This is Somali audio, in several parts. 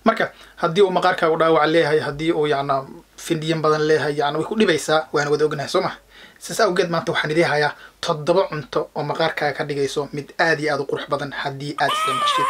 marka haddii uu maqaarkaagu dhaawac leeyahay haddii uu yacna findhiyan badan leeyahay yacna way ku dhibaysaa waana wada ognahay soo ma sidaas awgeed maanta waxaan idii hayaa toddoba cunto oo maqaarkaaga ka dhigayso mid aad iyo aad u qurux badan haddii aad isticmaashid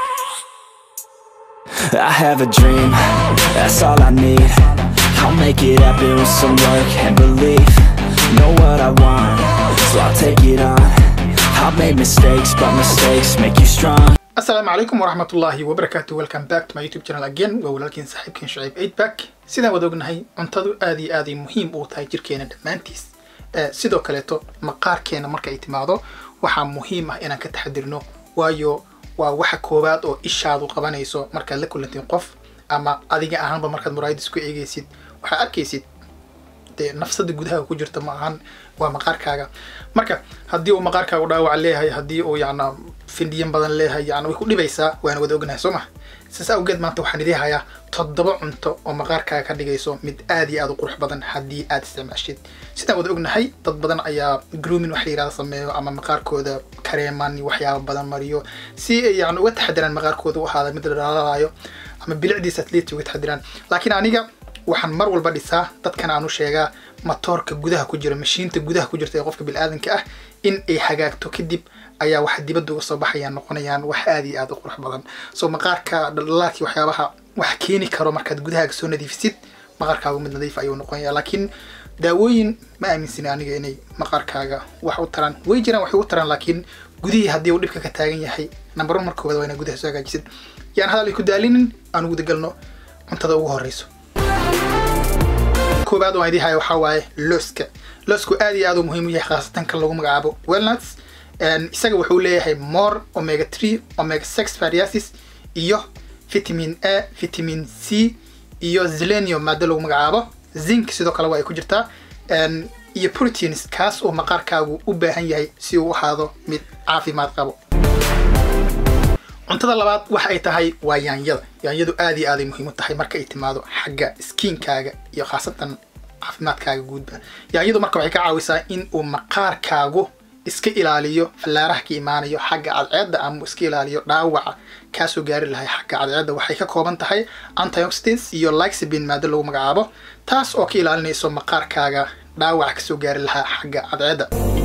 I have a dream, that's all I need I'll make it happen with some work and belief Know what I want, so I'll take it on I've made mistakes, but mistakes make you strong asalaamu calaykum waraxmatullaahi wabarakaatu welcome back to my youtube channel again waa walaalkiin saaxiibkiin shucayb eid back sidaan wada ognahay cuntadu aad iyo aad ay muhiim u tahay jirkeena dhammaantiis sidoo kaleeto maqaarkeena marka ay timaado waxaa muhiim ah inaan ka taxadirno waayo waa waxa koowaad oo ishaadu qabanayso markaad la kulantiin qof ama adiga ahaanba markaad muraayadis ku eegaysid waxaad arkaysid dee nafsada gudaha ku jirta ma ahan waa maqaarkaaga marka haddii uu maqaarkaagu dhaawac leeyahay haddii uu yacna findhiyan badan leeyahay yacna way ku dhibaysaa waana wada ognahay soo ma sidaas awgeed maanta waxaan idii hayaa toddoba cunto oo maqaarkaaga ka dhigayso mid aad iyo aad u qurux badan haddii aad isticmaashid sidaan wada ognahay dad badan ayaa groomin wax la yirahda sameeyo ama maqaarkooda kareeman iyo waxyaaba badan mariyo si ay yacni uga taxadiraan maqaarkooda u ahaada mid la dhalaalaayo ama bilicdiisa atleet uga taxadiraan laakiin aniga waxaan mar walba dhisaa dadkan aan u sheegaa matoorka gudaha ku jira mashiinta gudaha ku jirta ee qofka bilaadanka ah in ay hagaagto kadib ayaa waxa dibadda uga soo baxayaan noqonayaan wax aad iyo aad u qurux badan soo maqaarka dhaldhalaalkii waxyaabaha wax keeni karo markaad gudahaaga soo nadiifisid maqaarkaagu mid nadiif ayuu noqonaya laakiin daawooyin ma aaminsani aniga inay maqaarkaaga wax u taraan way jiraan waxay u taraan laakiin gudihii haddii uu dhibka ka taagan yahay number one markooda waa inaad gudaha soo hagaajisid yaan hadal ay ku daalinin aan ugu dagalno cuntada ugu horeyso koobaad oo aan idii haya waxaa waaye looska loosku aad iyo aad u muhiim u yahay khaasatan kan lagu magacaabo wellnuts isaga wuxuu leeyahay more omega three omega six fariasis iyo vitamin a vitamin c iyo zelenium maado lagu magacaabo zinc sidoo kale waa ay ku jirtaa iyo proteins kaas oo maqaarkaagu u baahan yahay si uu ahaado mid caafimaad qabo cuntada labaad waxa ay tahay waa yaanyada yaanyadu aad iyo aaday muhiim u tahay marka ay timaado xagga skiinkaaga iyo khaasatan caafimaadkaaga guudba yaanyadu marka waxay ka caawisaa in uu maqaarkaagu iska ilaaliyo fallaaraha ka imaanayo xagga cadceedda ama iska ilaaliyo dhaawaca kaasoo gaari lahay xagga cadceedda waxay ka kooban tahay antioxidants iyo lysabin maado lagu magacaabo taas oo ka ilaalinayso maqaarkaaga dhaawaca kasoo gaari lahaa xagga cadceedda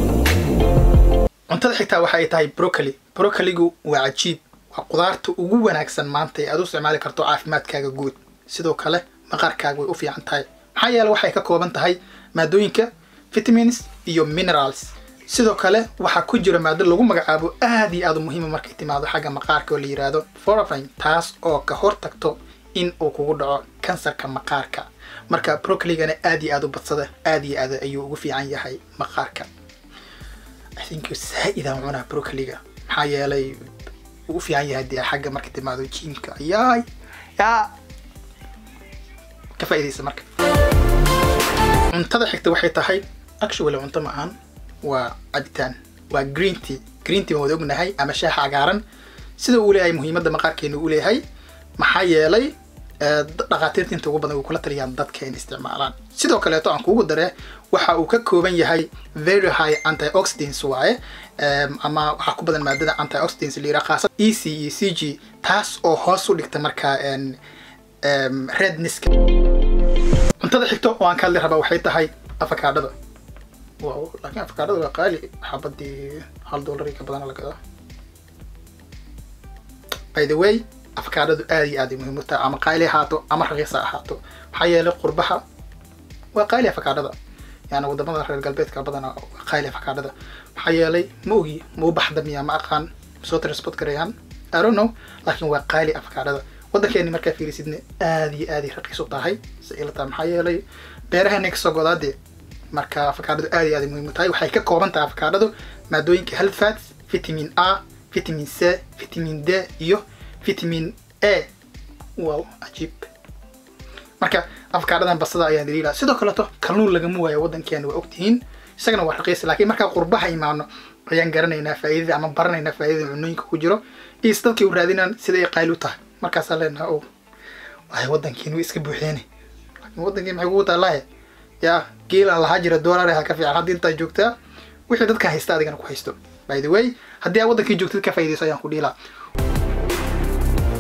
cuntada xigtaa waxa ay tahay brocoli brocoligu waa cajiib waa qudaarta ugu wanaagsan maanta ee aad u isticmaali karto caafimaadkaaga guud sidoo kale maqaarkaaga way u fiican tahay maxaa yeele waxay ka kooban tahay maadooyinka vitamins iyo minerals sidoo kale waxaa ku jira maado lagu magacaabo aad iyo aad u muhiima markay timaado xagga maqaarka oo la yiraahdo forafine taas oo ka hortagto in uu kugu dhaco kansarka maqaarka marka brocoligana aad iyo aad u badsada aad iyo aad ayuu ugu fiican yahay maqaarka think saa-idaan cunaa brocoliga maxaa yeelay uu u fiican yahay dee xagga marka timaado jiimka yaay yaa ka faa'iidaysa marka cuntada xigta waxay tahay actually cunto ma ahan waa cabitaan waa green tea green tea waan wada ognahay ama shaaha cagaaran sida uu leeyahay muhiimadda maqaarkeena uu leeyahay maxaa yeelay dhakhaatiirta inta ugu badan way kula taliyaan dadka in isticmaalaan sidoo kaleeto aan kuugu dare waxa uu ka kooban yahay very high antioxidants waaye ama waxaa ku badan maadada antioxidants la yiraha khaasad e c iyo c g taas oo hoos u dhigta markaa redniska cuntada xigto oo aan ka hadli rabaa waxay tahay afakaadhada wow laakiin afakaadhada waa qaali xabadii hal dollar ka badan la gadaa by the way afakaadhadu aad iyo aad ay muhiim u tahay ama qaali ahaato ama raqiisa ahaato maxaa yeelay qurbaha waa qaali afakaadhada yani wadamada reer galbeedka badana waa qaali afakaadhada maxaa yeelay ma ogi ma u baxda miya ma aqaan soo transport garayaan i don't know laakiin waa qaali afakaadhada waddankeeni markaa fiirisidna aad iyo aad ay raqiis u tahay si ila tahay maxaa yeelay beeraheena kasoo godaa dee marka afakaadhadu aad iyo aad ay muhiim u tahay waxay ka kooban tahay afakaadhadu maadooyinka health fats vitamin a vitamin c vitamin d iyo vitamin a wow cajiib marka afkaadhadan basada ayaan daliila sidoo kaleeto kalluun lagama waayo waddankeena waa ogtihiin isagana waa raqiis laakiin markaa qurbaha imaano ayaan garanaynaa faa'iidada ama baranaynaa faa'iidada cunooyinka ku jiro iyo is dadkay u raadinaan sida ay qaali u tahay markaasaa leenaha o waay waddankeena way iska buuxeene laakiin waddankeen maxay kugu taallaahe yaa geelaan lahaa jira dollar ha ka fiican haddii intaa joogtaa wixii dadka haysta adigana ku haysto by the way haddii aa waddankii joogtid ka faa'iidayso ayaan ku dhiilaa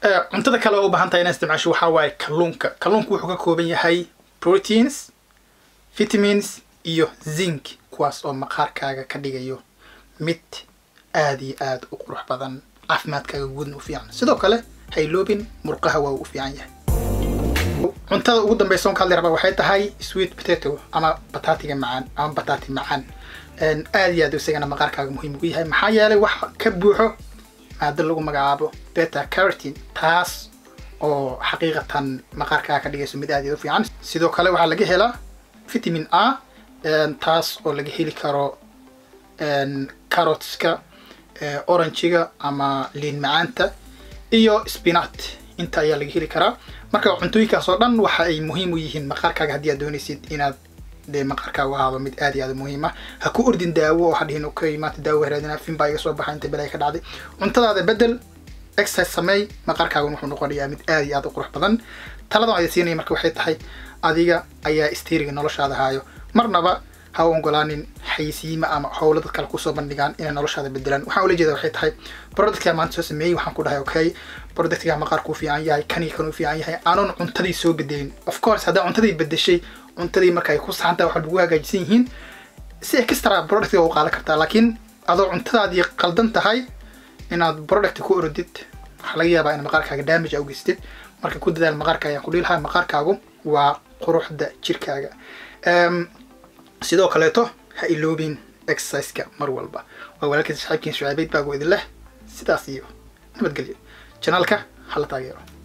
cuntada kale oo u baahan tahay inaad isticmaasho waxaa waaye kalluunka kalluunku wuxuu ka kooban yahay proteins vitamins iyo zinc kuwaas oo maqaarkaaga ka dhigayo mid aada iyo aada u qurux badan caafimaadkaaga guudna u fiican sidoo kale hayloobin murqaha waa uu u fiican yahay cuntada ugu dambeysa on ka hadli rabaa waxay tahay sweet potato ama bataatiga macaan ama bataati macaan aada iyo aad isagana maqaarkaaga muhiim ugu yahay maxaa yeelay wax ka buuxo maado lagu magacaabo beta caratin taas oo xaqiiqatan maqaarkaaga ka dhigayso mid aad iyo u fiican sidoo kale waxaa laga helaa vitamin a taas oo laga heli karo carotska orangiga ama liin macaanta iyo spinat inta ayaa laga heli karaa marka cuntooyinkaas oo dhan waxa ay muhiim u yihiin maqaarkaaga haddii aad doonaysid inaad dee maqaarkaagu ahaado mid aad iyo aad muhiim ah ha ku ordin daawo oo hadhihin okay maanta daawo haraadina fin baa iga soo baxa inta belay ka dhacday cuntadaada bedel exercise sameey maqaarkaagun wuxuu noqonayaa mid aad iyo aad u qurux badan taladan aad siinaya marka waxay tahay adiga ayaa isteeriga noloshaada haayo marnaba ha u ogolaanin xayisiima ama howlo dad kale kusoo bandhigaan inay noloshaada bedelaan waxaan ula jeeda waxay tahay productkaa maanta soo sameeyey waxaan ku dhahay okay productkaa maqaarku u fiican yahay kanii kan u fiican yahay aanon cuntadii soo bedelin of course haddaa cuntadii bedeshay cuntadii marka ay ku saxantaha waxaad ugu hagaajisan yihiin si extra productiga u qaadan kartaa laakiin adoo cuntadaadii qaldan tahay inaad product ku orodid waxaa laga yaabaa in maqaarkaaga damage a u geystid marka ku dadaal maqaarka ayaan ku dhihi lahaa maqaarkaagu waa quruxda jirkaaga sidoo kaleeto ha iloobin exerciseka mar walba waa walaalkiin saxiibkiin shucaabeyd baago idin leh sidaas iyo nabadgelyo janaalka hala taageero